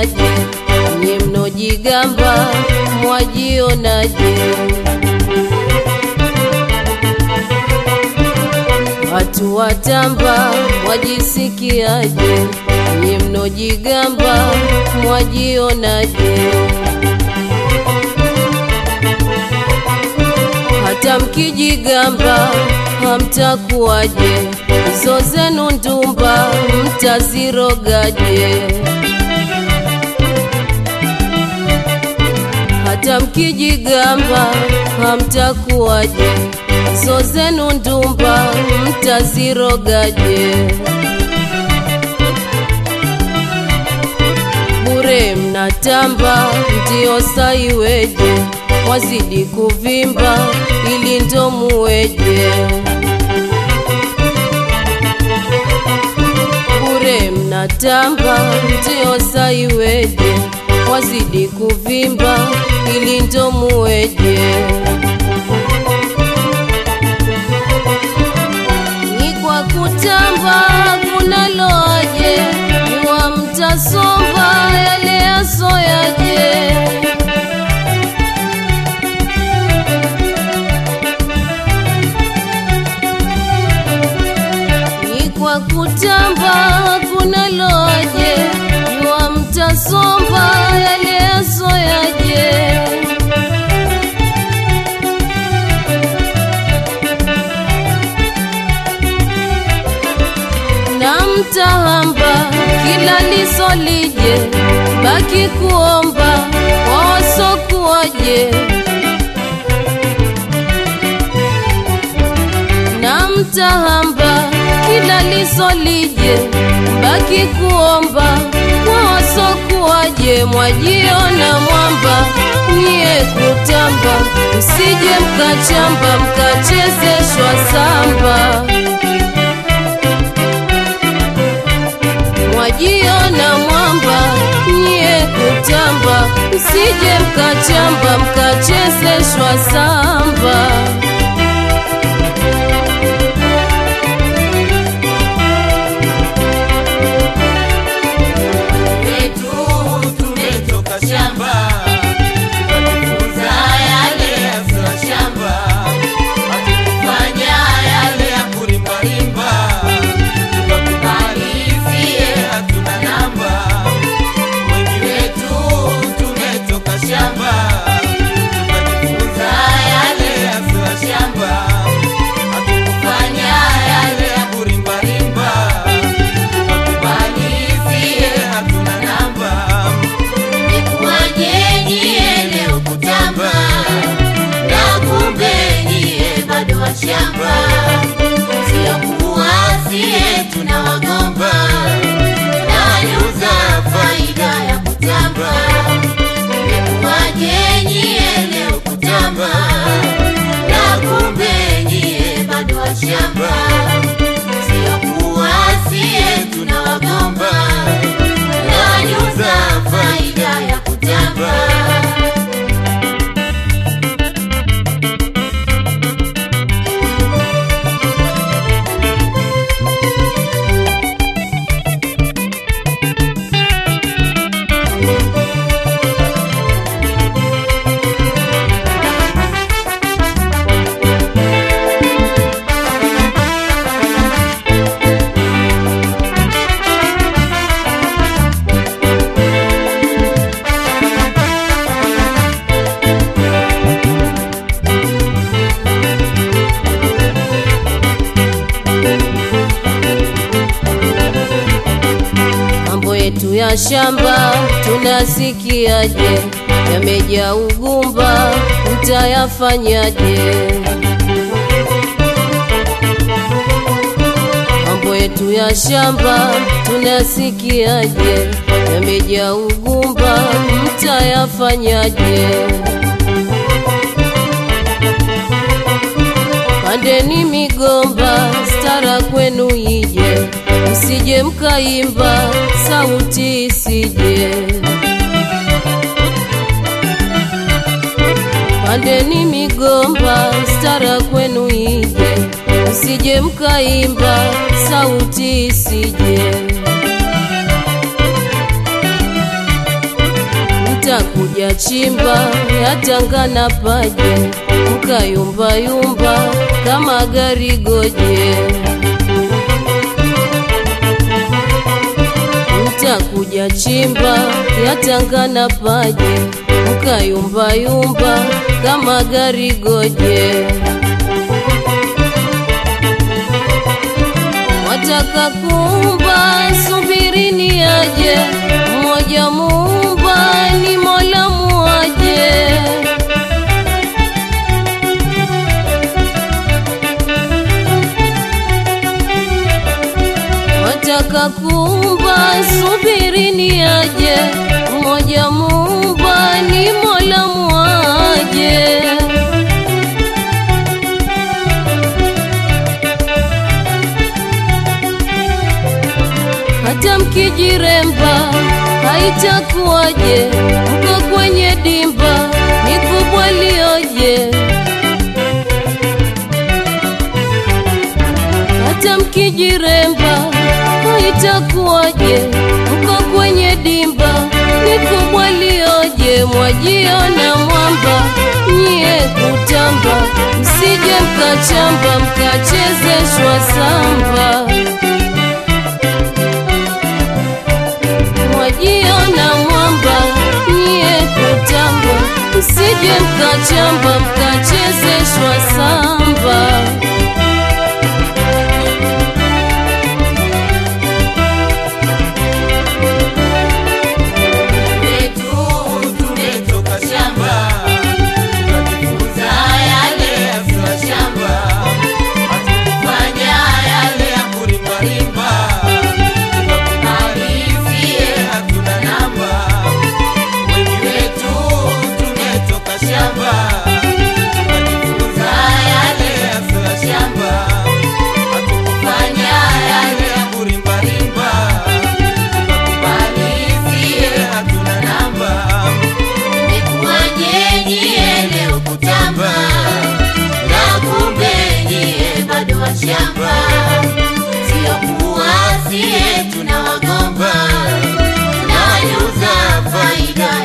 mwafanyaje? Nye mnojigamba mwajionaje? Watu watamba mwajisikiaje? Nye mnojigamba mwajionaje? hata mkijigamba hamtakuwaje? Hizo zenu ndumba mtazirogaje? Hata mkijigamba hamtakuwaje? Hizo zenu ndumba mtazirogaje? Bure mnatamba ndio saiweje? Mwazidi kuvimba ili ndo muweje? Bure mnatamba ndio saiweje? Mwazidi kuvimba ili ndo muweje? Ni kwa kutamba kuna loaje? Jua mtasomba yale yasoyaje? ni kwa kutamba kuna loje, jua mtasomba yale yasoyaje? na mtahamba kila lisolije, baki kuomba wawasokuwaje na mtahamba kila lisolije, baki kuomba wawasokuwaje? Mwajiona mwamba niye kutamba, msije mkachamba mkachezeshwa samba. Mwajiona mwamba niye kutamba, msije mkachamba mkachezeshwa samba. Wetu tumetoka shamba, tukajifunza yale ya sio shamba, hatukufanya yale ya kurimbarimba, tukakumalizie hatuna namba. Wengi wetu tumetoka shamba, tukajifunza yale ya sio shamba, hatukufanya yale ya kurimbarimba, tukakumalizie hatuna namba. Nikuwaje nyie leo kutamba na kumbe nyie bado washamba, sio kuwa sie tunawagomba na nyuza faida ya kutamba. Nikuwaje nyie leo kutamba na kumbe nyie bado washamba, sio kuwa sie tunawagomba na nyuza faida ya kutamba. mambo yetu ya shamba tunasikiaje? Yamejaa ugumba, mtayafanyaje? Mambo yetu ya shamba tunasikiaje? Yamejaa ugumba, mtayafanyaje? Pandeni migomba, stara kwenu ije, msije mkaimba, sauti isije. Pandeni migomba, stara kwenu ije, msije mkaimba, sauti isije. mtakuja chimba yatangana paje mkayumbayumba kama gari goje mtakuja chimba yatangana paje mkayumbayumba kama gari goje wataka kumba subirini aje mmoja mumba ni mola muaje wataka kumba subirini aje mmoja mumba ni mola muaje hata mkijiremba haitakuwaje mko kwenye dimba ni kubwa lioje hata mkijiremba haitakuwaje mko kwenye dimba ni kubwa lioje mwajiona mwamba nyie kutamba msije mkachamba mkachezeshwa samba mwajiona mwamba nyie kutamba msije mkachamba mkachezeshwa samba wetu tumetoka shamba tukajifunza yale ya sura shamba hatukufanya yale ya kurimbarimba tukakumalizie hatuna namba wengi wetu tumetoka shamba tukajifunza yale ya sura shamba hatukufanya yale ya kurimbarimba tukakumalizie hatuna namba Imekuwaje nyie leo kutamba na kumbe nyie bado washamba, sio kuwa sie tunawagomba, tunawanyuza faida